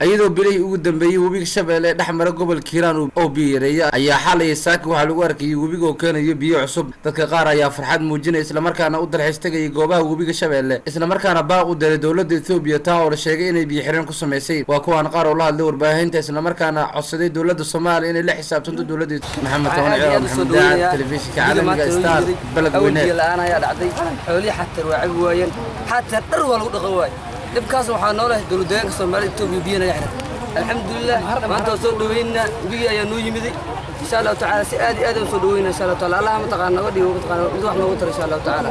iyadoo bilihii ugu dambeeyey webiga shabeelle dhex mara gobolka hiiraan oo biyo yareeya ayaa xalaya saaki waxaa lagu arkayay webiga oo keenayo biyo cusub dadka qaar ayaa farxad muujinaya islamarkaana u dalxiis tegayay goobaha webiga shabeelle islamarkaana baaq u diray dowladda ethoobiya taa oo la sheegay inay biyo xireen ku samaysay waa kuwaan qaar oo la hadlay warbaahinta islamarkaana codsaday dowladda soomaaliya inay la xisaabtanto dowladda maxamed toban ciyaar maxamed daacad telefishinka caalamiga star baled weyne la-aan ayaa dhacday xoolihii xatar waa cabi waayeen xatar dhar waa lagu dhaqan waaye dhibkaas waxaa noolahay dowladdeegaanka soomaalida etoobiya biyo naga xiran alxamdulilah maanta waa soo dhaweynaa webigii ayaa noo yimiday insha allahu tacaala si aad iyo aad aan soo dhaweynaa insha allahu taala allah mataqaana naga dhigo mataqaana mid wax noogu tara insha allahu tacaala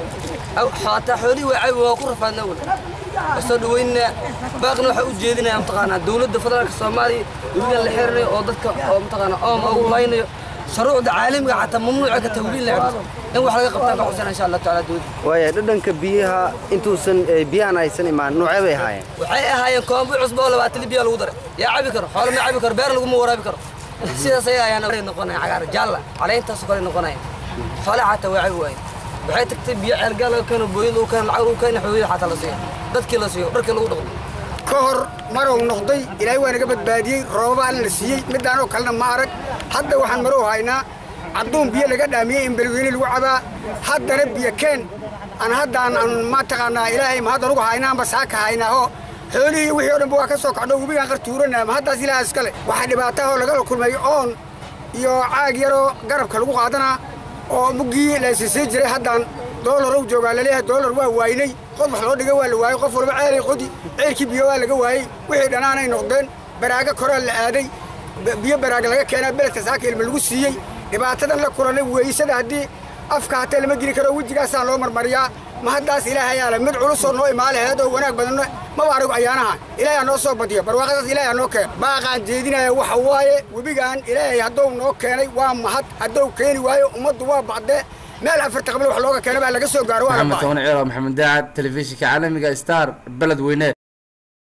xataa xoolihii waa cabi waa ku rafaadna wal waa soo dhaweynaa baaqna waxaa u jeedinaya mataqaanaa dowladda federaalka soomaaliya webigan la xirinayo oo dadka oo mataqaana ooma ugu laynayo shuruucda caalamiga xataa mamnuuca ka tahwiin la xirto in wax laga qabtaan ka xusana insha allahu tacaala dowladda waaya dhadhanka biyaha intuusan biyahan aysan imaan noocee bay ahaayeen waxay ahaayeen koombo cusbo oo labaatan biya lagu daray yaa cabi karo xoolo ma cabi karo beer laguma waraabi karo sidaas ayay ayaan noqonaya cagaar jaalla caleyntaas kale noqonaya xoole xataa waa cabi waaye waxay tagtay biyo ceelgaal laga keeno booyin lagu keeno lacag lagu keeno xoolihii xataa la siiyo dadkii la siiyo dharkii lagu dhaqdo ka hor marow noqday ilaahay waa naga badbaadiyey roobabaan la siiyey midaanoo kalena ma arag hadda waxaan marow haynaa cadduun biyo laga dhaamiyey in beledweyne lagu cabaa haddana biyo keen aan haddaan aan mataqaanaa ilaahay ma haddan ugu haynaanba saaka haynaahoo xoolihii wixii o dhanba waa ka soo kacdho webigaan qartuuranaa ma haddaas ilaaha iskale waxaa dhibaatahoo lagala kulmay oon iyo caag yaroo garabka lagu qaadanaa oo muggii laysisii jiray haddaan doolarow joogaa laleeyahay doolar waa waaynay qod wax loo dhiga waa la waayey qof walba ceelay qodi ceelkii biyo waa laga waayey wixii dhanaanay noqdeen baraago koraa la aaday biyo baraaga laga keenaa beledka saaka ilma lagu siiyey dhibaatadan la kulanay weysada haddii afka hatee lama geli karo wejigaasaan loo marmariyaa ma haddaas ilaahay aala mid culusoo noo imaalaheed oo wanaag badanno maba arigu ayaanaha ilaahay noo soo badiyo barwaaqadaas ilaahay noo keeno baaqaan jeedinaya waxa waaye webigaan ilaahay hadduu noo keenay waa mahad hadduu keeni waayo ummaddu waa bacdee meel afarta qablo wax looga keena baa laga soo gaaro waa la maxamed bacay toban ciyaar maxamed daacad telefishinka caalamiga star baled weyne